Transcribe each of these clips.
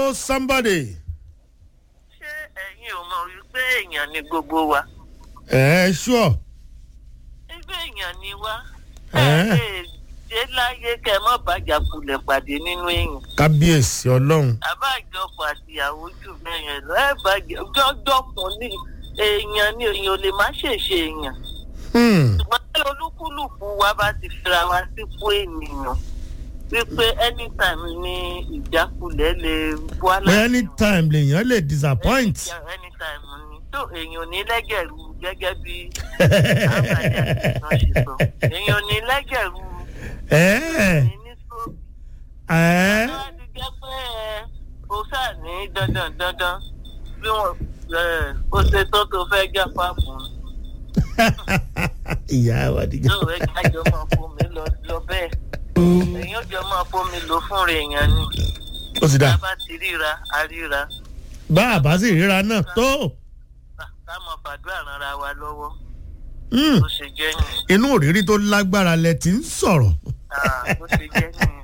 hello somebody. ṣé ẹ̀yin ò mọ̀ wípé èèyàn ni gbogbo wa ẹ ṣúọ. ẹgbẹ́ èèyàn ni wá Ẹ́. ẹ lè dé láyé kẹ mọ́ bàjá kulẹ̀ pàdé nínú èèyàn kábíyèsí ọlọ́run. àbájọpọ̀ àtìyàwó jù bẹ́ẹ̀ yẹn lọ ẹ bàjẹ́ jọ́jọ́kùn ní èèyàn ni èèyàn ò lè má ṣèṣe èèyàn Hmm. ṣùgbọ́n tí olúkúlùkù wa bá ti fira wa sípò ènìyàn wípé anytime ni ìjákulẹ̀ lè wá pé anytime lèèyàn lè disappoint. anytime ni tó èèyàn ò ní lẹ́gẹ̀rú gẹ́gẹ́ bí àbájá náà ṣe sọ èèyàn ò ní lẹ́gẹ̀rú ẹ ní ní stroke ẹ wọ́n ti jẹ́ pé ẹ o sáà ní dandan dandan bí wọ́n ẹ o ṣe tó tó fẹ́ jẹ́ pápù ìyá wa dìgbà. tó ẹ jájọ máa fún mi lọ lọ bẹ́ẹ̀ èèyàn jọ máa fún mi lò fún rẹ̀ èèyàn ni ó ti tá dà a bá ti ríra a ríra bá a bá sì ríra náà tó. ká máa fàdúrà ranra wa lọ́wọ́ Hmm. bó ṣe jẹ́ nìyẹn inú òrírí tó lágbára lẹ ti ń sọ̀rọ̀. Ah, bó ṣe jẹ́ nìyẹn.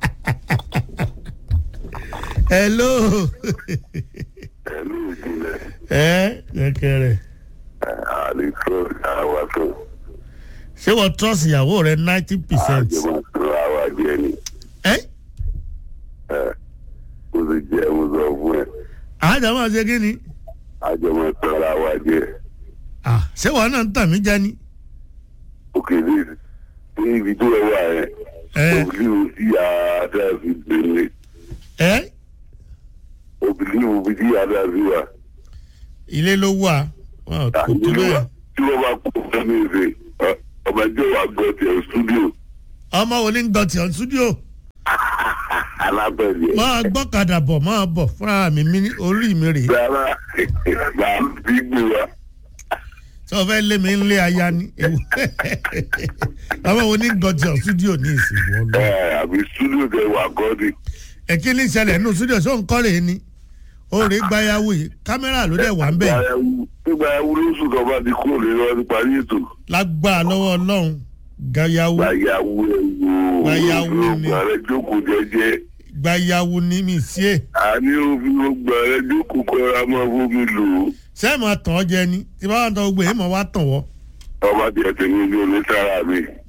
hello. ẹ̀mí ìjìnlẹ̀ ẹ kẹkẹrẹ àlìkò àwa tó ṣé wọ́n trust ìyàwó rẹ ninety percent. àjẹmọ̀ tó àwa jẹ ni ẹ ẹ̀ kó sì jẹ́ mo sọ fún ẹ àjàmọ́ ṣe kí ni. àjẹmọ̀ tó àwa jẹ Ah, ṣé wọn náà ń tàn mí jẹ ni. òkè ní ní ibi tó ẹ wà yẹn ẹ òbílíwò sí àdáfi gbélé ẹ òbílíwò bí sí àdáfi wà ilé ló wà wọn ò kò tó bẹ́ẹ̀. tí wọ́n bá kó sẹ́mi ìfẹ́ ọmọ ẹjọ́ wa gbọ́ tiẹ̀ stúdíò ọmọ wo ní gbọ́ tiọ̀ studio alábẹ̀rẹ̀ máa gbọ́kadà bọ̀ máa bọ̀ fúnra mi mi ní- orí mi rèé rárá là ń bí gbé wa tí wọ́n fẹ́ lé mi ń lé aya ni. ewu. ọmọ wo ní gbọ́ tiọ̀ studio ní ìsìnkú ọlọ́. ẹ̀ àbí stúdíò tẹ wà gọ́dì ẹ̀kí ní ìṣẹ̀lẹ̀ nínú studio ṣó ń kọ́ rèé ni ó rèé gbayàwó yìí kámẹ́rà ló dẹ̀ wà ń bẹ̀ nígbà ẹwú lóṣù tó bá ti kúrò lórí wọn ti parí ètò lágbára lọ́wọ́ ọlọ́run gbayàwó gbàyàwó ẹwú Gbàyàwó ni. gbàrẹ jókòó jẹjẹ gbayàwó ní mi sí ẹ̀ àní òfin gbàrẹ jókòó kọra máa fómi lò ó sẹ́ẹ̀ máa tàn ọ́ jẹ ni tí bá wà tán gbé èèmọ̀ wá tàn wọ́ ọba tiẹ̀ tẹ̀mí ní onísára mi